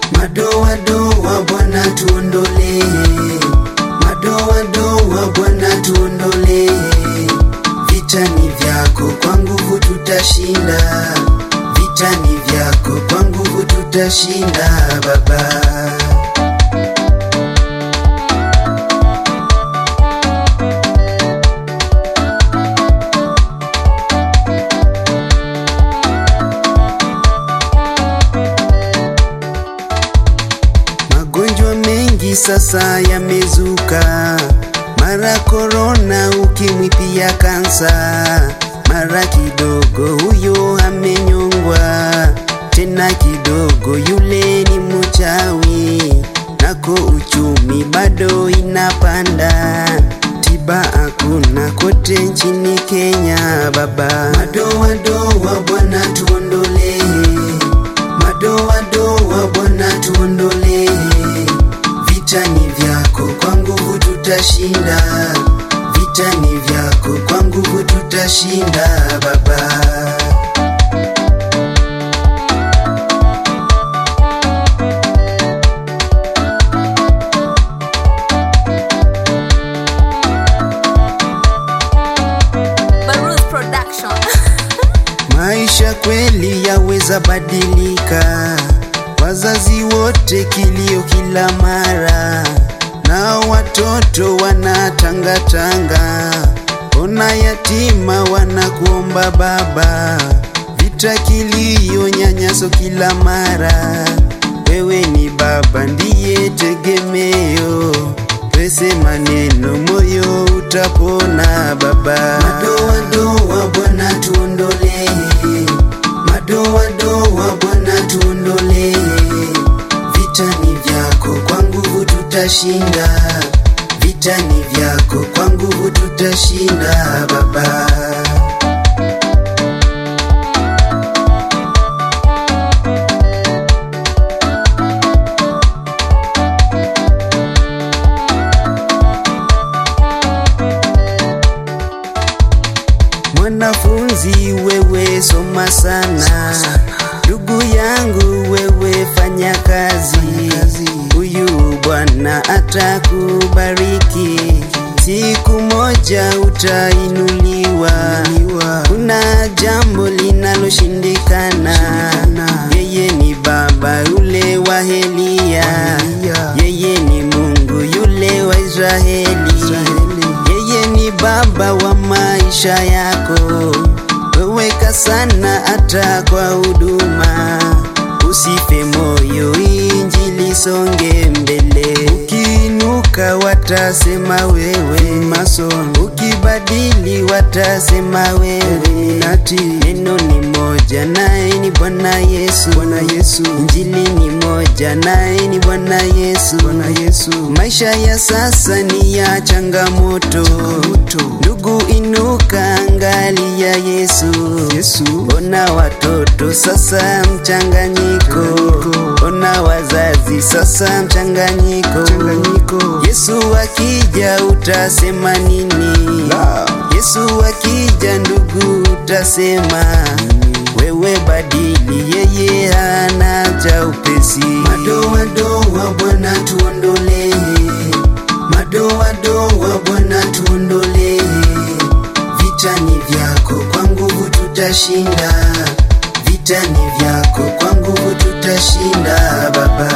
Madoadoa Bwana tuondolee, madoadoa Bwana tuondolee. Vita ni vyako, kwa nguvu tutashinda. Vita ni vyako, kwa nguvu tutashinda Baba. Magonjwa mengi sasa yamezuka, mara korona, ukimwi, pia kansa. Mara kidogo huyo amenyongwa, tena kidogo yule ni mchawi. Nako uchumi bado inapanda, tiba hakuna kote nchini Kenya baba. Madoadoa Bwana tuondolee madoadoa Bwana tuondolee. Vita ni vyako, kwa nguvu tutashinda. Vita ni vyako, kwa nguvu tutashinda Baba. Baruz Production. Maisha kweli yaweza badilika, wazazi wote kilio kila mara, na watoto wanatangatanga, ona yatima wanakuomba baba, vita, kilio, nyanyaso kila mara. Wewe ni baba, ndiye tegemeo, pese maneno, moyo utapona baba. Madoadoa Bwana tuondolee, madoadoa Bwana tuondolee. Vita ni vyako, kwa nguvu tutashinda. Vita ni vyako, kwa nguvu tutashinda baba. Mwanafunzi wewe soma sana, ndugu yangu wewe fanya kazi. Huyu Bwana atakubariki, siku moja utainuliwa. Kuna jambo linaloshindikana, yeye ni Baba yule wa Elia, yeye ni Mungu yule wa Israeli. Yeye ni baba wa maisha yako, weweka sana hata kwa huduma. Usife moyo, injili songe mbele. Ukiinuka watasema wewe masomo, ukibadili watasema wewe nati. Neno ni moja, naye ni Bwana Yesu. Bwana Yesu, injili ni moja, naye ni Bwana Yesu. Bwana Yesu, maisha ya sasa ni ya changamoto. Ndugu inuka, angalia Yesu. Yesu, ona watoto sasa mchanganyiko, ona wazazi sasa mchanganyiko. Yesu akija utasema nini? Yesu akija ndugu utasema wewe badili, yeye hana cha upesi. Madoadoa Bwana tuondolee, madoadoa Bwana tuondolee. Vita ni vyako, kwa nguvu tutashinda. Vita ni vyako, kwa nguvu tutashinda Baba.